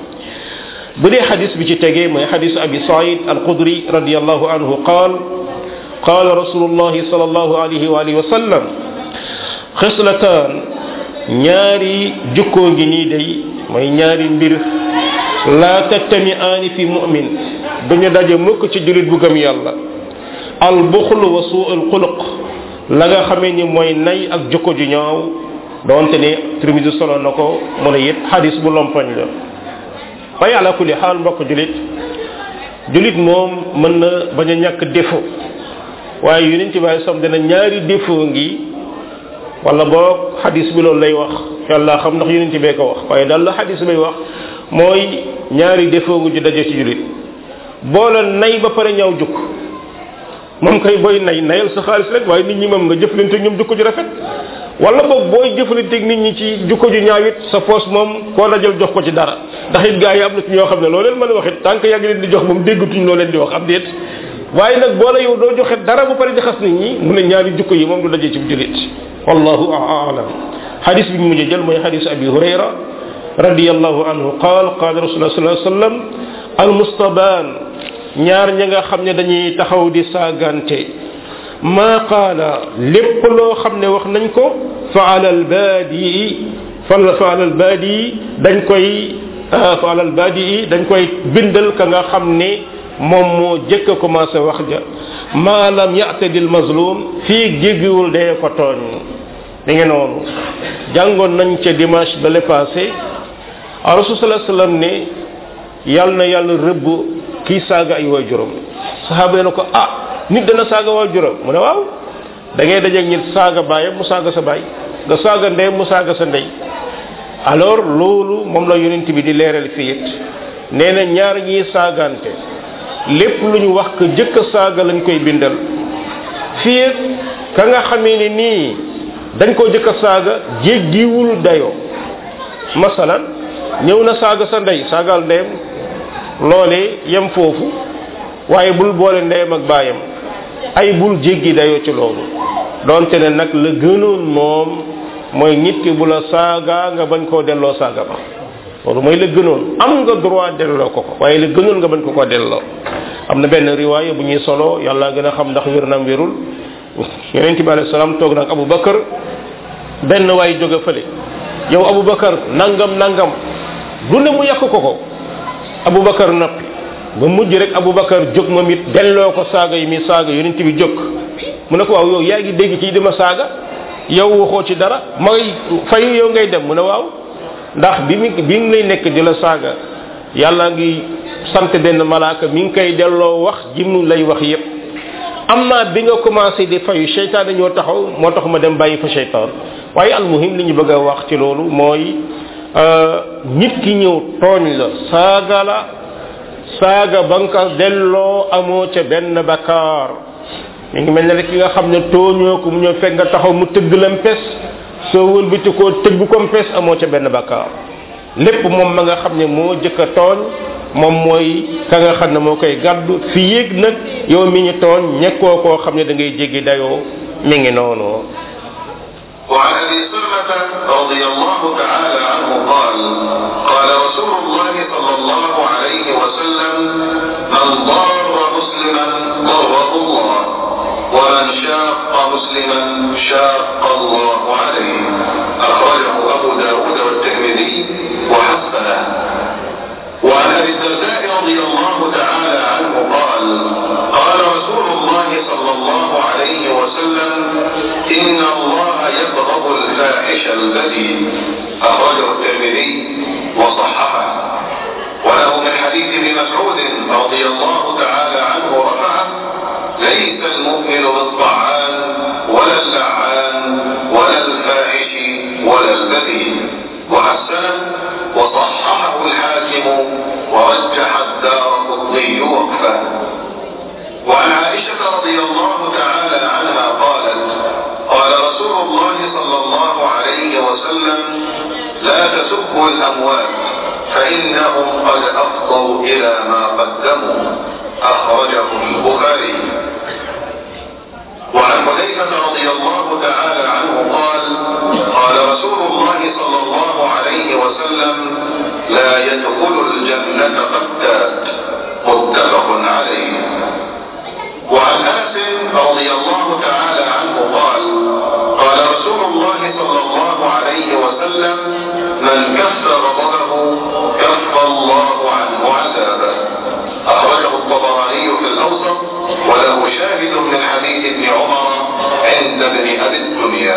bu dee xadis bi ci tegee mooy xadis abi said al qudri radiallahu anhu qaal qaala rasulullahi sal allahu alayhi wa alihi wa sallam xislataan ñaari jukkoo ngi nii day mooy ñaari mbir laa tattami aani fi mu'min duñu daje mukk ci julit bu gëm yàlla al buxlu wa suu al xuluq la nga xamee ni mooy nay ak jukko ju ñaaw doonte ne Tirmisi solo na ko mu ne it xadis bu lompoñ la waaye ala kulli xaal mbokk julit julit moom mën na bañ a ñàkk défaut waaye yonent bi sam dina ñaari défaut ngi wala boog xadis bi loolu lay wax yàlla xam ndax yonent bee ko wax waaye daal la xadis bay wax mooy ñaari défaut ngu ju daje ci julit boole nay ba pare ñaaw jukk moom kay booy nay nayal sa xaalis rek waaye nit ñi moom nga jëflante ñoom jukko ju rafet wala boog booy jëflante nit ñi ci jukko ju ñaaw it sa poos moom koo dajal jox ko ci dara ndax it gaa yi am na ci ñoo xam ne loo leen mën a wax it tant que yàgg leen di jox moom déggatuñ loo leen di wax am déet waaye nag boo la yow doo joxe dara bu pare di xas nit ñi mu ne ñaari jukko yi moom du dajee ci julit wallahu a'lam hadis bi mujjee jël mooy hadis abi hurayra radiyallahu anhu qaal qaala rasulullah sallallahu alayhi wasallam al mustabaan ñaar ña nga xam ne dañuy taxaw di saagante ma qaala lépp loo xam ne wax nañ ko fa ala al baadi fa ala al baadi dañ koy fa ala al baadi dañ koy bindal ka nga xam ne moom moo jëkk a commencé wax ja ma lam ya'tadi al mazlum fii jéggiwul dee ko tooñ da ngeen noonu jàngoon nañ ca dimanche ba le passé rasul sallallahu alayhi wasallam ne yàlla na yàlla rëbb kii saaga ay waajuram saxaaba yi na ko ah nit dana saaga waajuram mu ne waaw da ngay dajeeg nit saaga baayam mu saaga sa baay nga saaga ndey mu saaga sa ndey alors loolu moom la yonent bi di leeral fii it nee na ñaar ñiy saagante lépp lu ñu wax ko jëkk saaga lañ koy bindal fii ka nga xamee ni nii dañ koo jëkk saaga jéggiwul dayoo masalan ñëw na saaga sa ndey saagal ndeyam loolee yem foofu waaye bul boole ndeyam ak baayam ay bul jéggi dayoo ci loolu donte ne nag la gënoon moom mooy nit ki bu la saaga nga bañ koo delloo saaga ba loolu mooy la gënoon am nga droit delloo ko ko waaye la gënoon nga bañ ko ko delloo am na benn riwaaya bu ñuy solo yàlla gën a xam ndax wér na wérul yonent bi alayhi salaam toog nag Abu Bakar benn waay jóge fële yow Abu Bakar nangam nangam du ne mu yàq ko ko abubakar noppi ba mujj rek abubakar jóg moom it delloo ko saaga yi mi saaga yonent bi jóg mu ne ko waaw yow yaa ngi dégg ci dima saaga yow waxoo ci dara may fayu yow ngay dem mu ne waaw ndax bi mi bi ngi lay nekk di la saaga yàlla ngi sant benn malaaka mi ngi koy delloo wax ji mu lay wax yépp am naa bi nga commencé di fayu seytaan dañoo taxaw moo tax ma dem bàyyi fa seytaan waaye almuhim li ñu bëgg a wax ci loolu mooy nit ki ñëw tooñ la saaga la saaga ba nga ko delloo amoo ca benn bakkaar mi ngi mel ne rek ki nga xam ne tooñoo ko mu ñëw fekk nga taxaw mu tëgg lam pes soo wëlbati koo tëgg comme pes amoo ca benn bakkaar lépp moom ma nga xam ne moo jëkk a tooñ moom mooy ka nga xam ne moo koy gàddu fi yéeg nag yow mi ñu tooñ ñekkoo koo xam ne da ngay jéggi dayoo mi ngi noonu وعن ابي سلمه رضي الله تعالى عنه قال قال رسول الله صلى الله عليه وسلم من ضار مسلما ضره الله ومن شاق مسلما شاق الله عليه اخرجه ابو داود والترمذي وحسنه وعن ابي الدرداء رضي الله تعالى عنه قال قال رسول الله صلى الله عليه وسلم ان الله يبغض الفاحش البذيء اخرجه الترمذي وصححه وله من حديث ابن مسعود رضي الله تعالى عنه رفعه ليس المؤمن بالطعان ولا اللعان ولا الفاحش ولا البذيء وحسنه وصححه الحاكم ورجح الدار قطني وقفه وعن عائشة رضي الله تعالى عنها قالت قال رسول الله صلى الله عليه وسلم لا تسبوا الأموات فإنهم قد أفضوا إلى ما قدموا أخرجه البخاري وعن حذيفة رضي الله تعالى عنه قال قال رسول الله صلى الله عليه وسلم لا يدخل الجنة قتات متفق عليه وعن انس رضي الله تعالى عنه قال قال رسول الله صلى الله عليه وسلم من كف غضبه كف الله عنه عذابه اخرجه الطبراني في الاوسط وله شاهد من حديث ابن عمر عند ابن ابي الدنيا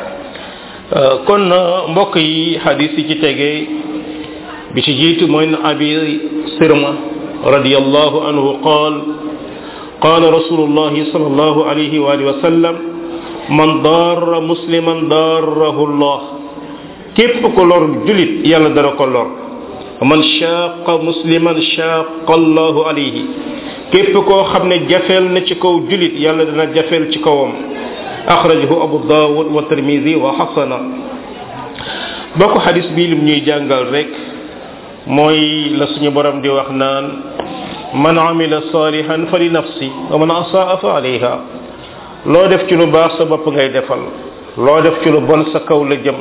kon mbokk yi hadis yi ci tege bi ci jiitu mooy abi sirma radiyallahu anhu qaal قال رسول الله صلى الله عليه وآله وسلم من ضار مسلما ضاره الله كيف كولور جلت يلا دara ko lor man shaqa musliman shaqa الله عليه képp koo xam ne jafeel na ci kaw julit yàlla dana jafeel ci kawam axrajahu abu dawud wa tirmidi wa xasana bokk xadis bi lim ñuy jàngal rek mooy la suñu borom di wax naan man amila salihan fa li nafsi wa man asaa fa alayha loo def ci lu baax sa bopp ngay defal loo def ci lu bon sa kaw la jëm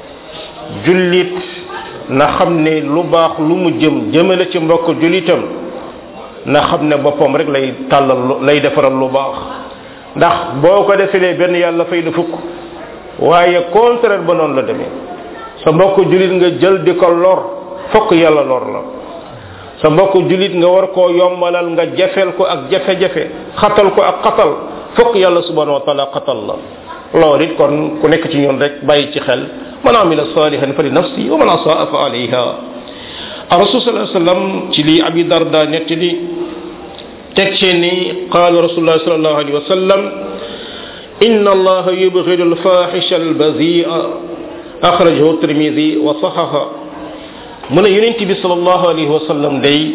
jullit na xam ne lu baax lu mu jëm jëmale ci mbokk jullitam na xam ne boppam rek lay tàllal lay defaral lu baax ndax boo ko defelee benn yàlla fay la fukk waaye contraire ba noonu la demee sa mbokk jullit nga jël di ko lor fokk yàlla lor la sa mbokk julit nga war koo yombalal nga jafeel ko ak jafe-jafe xatal ko ak xatal fokk yàlla subhanahu wa taala xatal la loolu it kon ku nekk ci ñun rek bàyyi ci xel man amila salihan fa li nafsi wa man asaa fa alayha rasul sallallahu alayhi wasallam ci li abi darda nettali teg ci ni qala rasulullah sallallahu alayhi wasallam inna allaha yubghidu al-fahisha al-bazi'a akhrajahu at-tirmidhi wa sahaha mu ne yonent bi sallallahu alayhi wa sallam day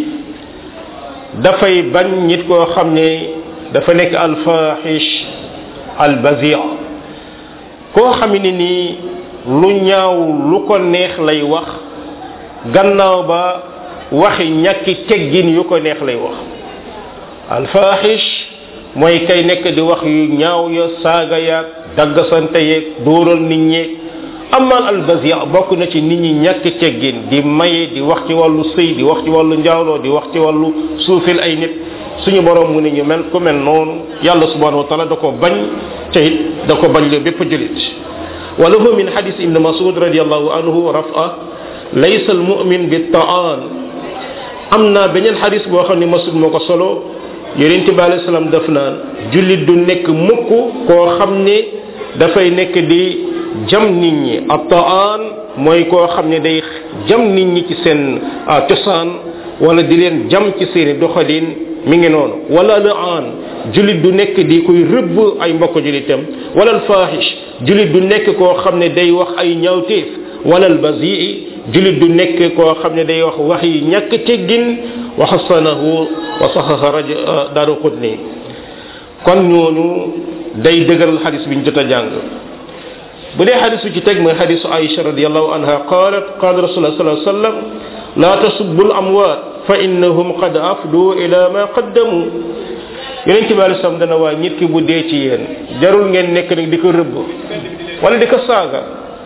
dafay bañ nit koo xam ne dafa nekk alfahish albazia koo xam ne nii lu ñaaw lu ko neex lay wax gannaaw ba waxi ñàkki teggin yu ko neex lay wax alfahish mooy kay nekk di wax yu ñaaw ya saaga yaag daggasante yeeg dóoral nit ñeeg amal albazia bokk na ci nit ñi ñàkk teggin di maye di wax ci wàllu sëy di wax ci wàllu njaaloo di wax ci wàllu suufil ay nit suñu borom mu ne ñu mel ku mel noonu yàlla subhanahu wa taala da ko bañ te it da ko bañ le bépp julit وله من حديث ابن مسعود رضي الله عنه رفعه ليس المؤمن بالطعان amna benen hadith bo xamni masud moko solo yonente bi alayhi salam daf naan julit du nek mukk koo xam ne dafay nekk di jam nit ñi attaan mooy koo xam ne day jam nit ñi ci seen cosaan wala di leen jam ci seeni doxalin mi ngi noonu wala laan julit du nekk di koy rëbb ay mbokk julitam wala alfahish julit du nekk koo xam ne day wax ay ñaawteef wala albazii julit du nekk koo xam ne day wax wax yi ñàkk teggin wa xasanahu wa saxaxa raj daaru qutni kon ñooñu day dëgëral xadis bi ñu jot a jàng bu dee xadis bi ci teg mooy xadisu aïcha radiallahu anha qalat qala rasulullah sallallahu alayhi wasallam la tasubbu al amwat fa innahum qad afdu ila ma qaddamu yeneen ci bàyyi sam dana waa nit ki bu dee ci yéen jarul ngeen nekk nag di ko rëbb wala di ko saaga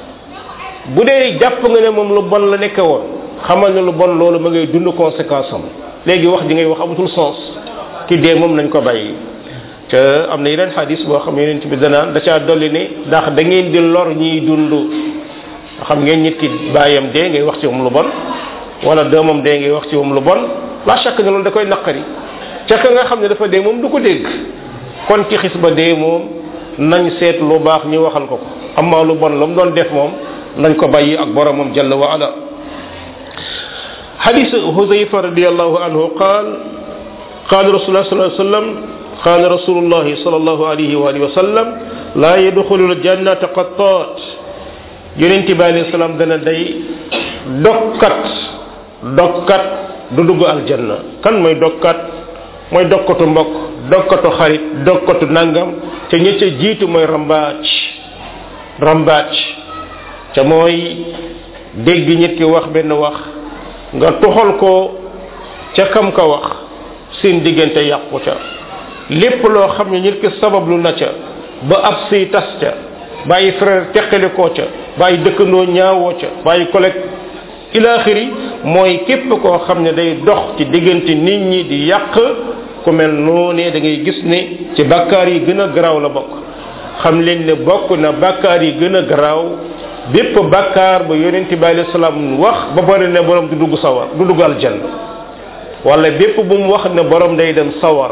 bu dee jàpp nga ne moom lu bon la nekke woon xamal ne lu bon loolu ma ngay dund conséquence am léegi wax ji ngay wax amatul sens ki dee moom nañ ko bàyyi te am na yeneen xadis boo xam yeneen ci bi danaan da caa dolli ne ndax da ngeen di lor ñiy dund xam ngeen nit ki bàyyam dee ngay wax ci moom lu bon wala doomam dee ngay wax ci moom lu bon la chaque ne loolu da koy naqari ca ka nga xam ne dafa dee moom du ko dégg kon ci xis ba dee moom nañ seet lu baax ñu waxal ko ko amma lu bon la mu doon def moom nañ ko bàyyi ak boromam jalla wa ala حديث حذيفة رضي الله عنه قال قال رسول الله صلى الله عليه وسلم قال رسول الله صلى الله عليه وآله وسلم لا يدخل الجنة قطات يونتي بالي السلام دنا داي دكات دكات دودغ الجنة كان موي دكات موي دكاتو مبوك دكاتو خريط دكاتو نانغام تا ñi ca jitu moy rambaaj rambaaj te mooy dégg nit ki wax benn wax nga toxal ko ca kam ka wax seen diggante yàqu ca lépp loo xam ne nit ki sabablu na ca ba ab siy tas ca bàyyi frère teqali koo ca bàyyi dëkkandoo ñaawoo ca bàyyi collègue ilaaxiri mooy képp koo xam ne day dox ci diggante nit ñi di yàq ku mel noonee da ngay gis ne ci bakkaar yi gën a garaaw la bokk xam leen ne bokk na bakkaar yi gën a garaaw bépp bakkaar ba yonente bi alayhi salaam wax ba bari ne borom du dugg sawar du dugg aljanna wala bépp bu mu wax ne borom day dem sawara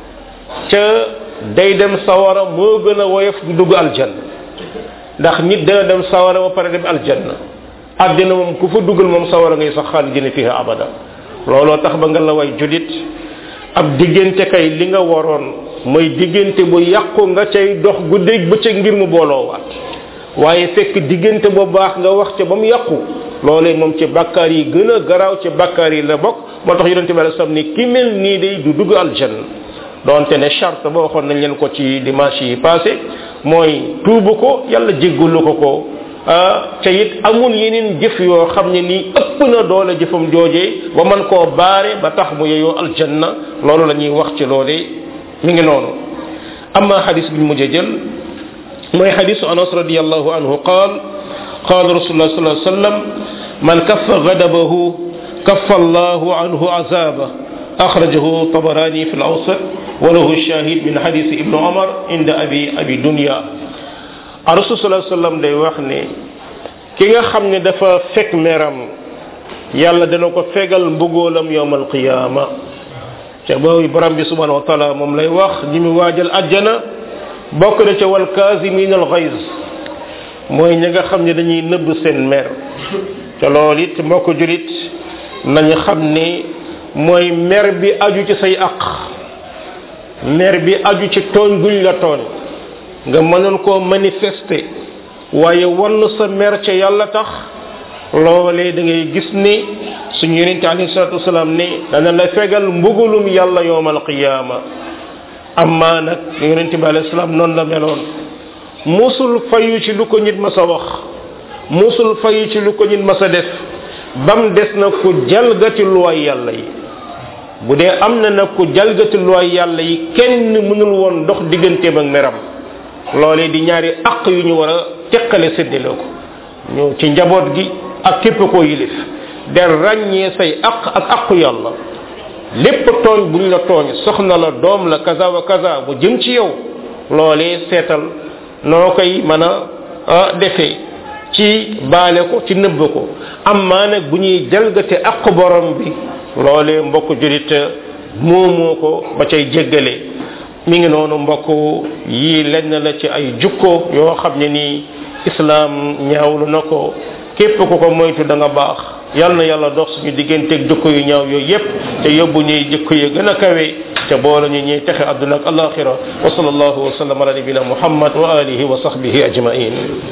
ca day dem sawara moo gën a woyof du dugg aljanna ndax nit dana dem sawara ba pare dem aljanna àddina moom ku fa dugal moom sawara ngay sax xaalidina fiha abada looloo tax ba nga la way julit ab diggante kay li nga waroon mooy diggante bu yàqu nga cay dox guddeeg bëccëg ngir mu booloo waat waaye fekk diggante bu baax nga wax ca ba mu yàqu loolee moom ci bakkaar yi gën a garaaw ci bakkaar yi la bokk moo tax yonente bi alei salaam ni ki mel nii day du dugg aljanna donte ne charte ba waxoon nañ leen ko ci dimanche yi passé mooy tuubu ko yàlla jéggalu ko ko ca it amul yeneen jëf yoo xam ne nii ëpp na doole jëfam joojee ba man koo baare ba tax mu yeyoo aljanna loolu la ñuy wax ci loolee mi ngi noonu amma xadis bi mujj jël mooy xadisu anas radiallahu anhu qaal qaal rasulullah sallallahu alayhi wasallam man kaffa ghadabahu kaffa allahu anhu azaba akhrajahu tabarani fi al-awsat wa lahu shahid min hadith ibn umar inda abi abi dunya rasul sallallahu alayhi wasallam day wax ne ki nga xam ne dafa fekk meram yàlla dana ko fegal mbugoolam yowm alqiyama ca boobu borom bi subhanahu wa taala moom lay wax ñi mu waajal ajjana bokk na ca wal kaasimin al ghayz mooy ñi nga xam ne dañuy nëbb seen mer te loolu it mbokk julit nañu xam ne mooy mer bi aju ci say aq mer bi aju ci tooñ guñ la tooñ nga mënoon koo manifester waaye wann sa mer ca yàlla tax loolee da ngay gis ni suñu yonente alayhi salatu wasalaam ne dana la fegal mbugulum yàlla yowmal qiyaama amma nag yonente bi alayhi salaam noonu la meloon musul fayu ci lu ko nit ma sa wax musul fayu ci lu ko nit ma sa def bam des na ku jalgati luwaay yàlla yi bu dee am na nag ku jalgati luwaay yàlla yi kenn mënul woon dox digganteem ak meram loolee di ñaari aq yu ñu war a teqale séddale ko ñu ci njaboot gi ak képp koo yilif de ràññee say aq ak aqu yàlla lépp tooñ buñ la tooñ soxna la doom la kaza wa kaza bu jëm ci yow loolee seetal noo koy mën a defee ci baale ko ci nëbb ko amma nag bu ñuy jalgate aqu borom bi loolee mbokk julit moomoo ko ba cay jéggale mi ngi noonu mbokk yii lenn la ci ay jukko yoo xam ne nii islam ñaawlu na ko képp ku ko moytu da nga baax yal na yàlla dox suñu digganteeg jukko yu ñaaw yooyu yépp te yóbbu ñuy jukko yu gën a kawe te boole ñu ñuy texe àdduna ak alaxira wa sallallahu wa sallam ala nabina muhammad wa alihi wa sahbihi ajmain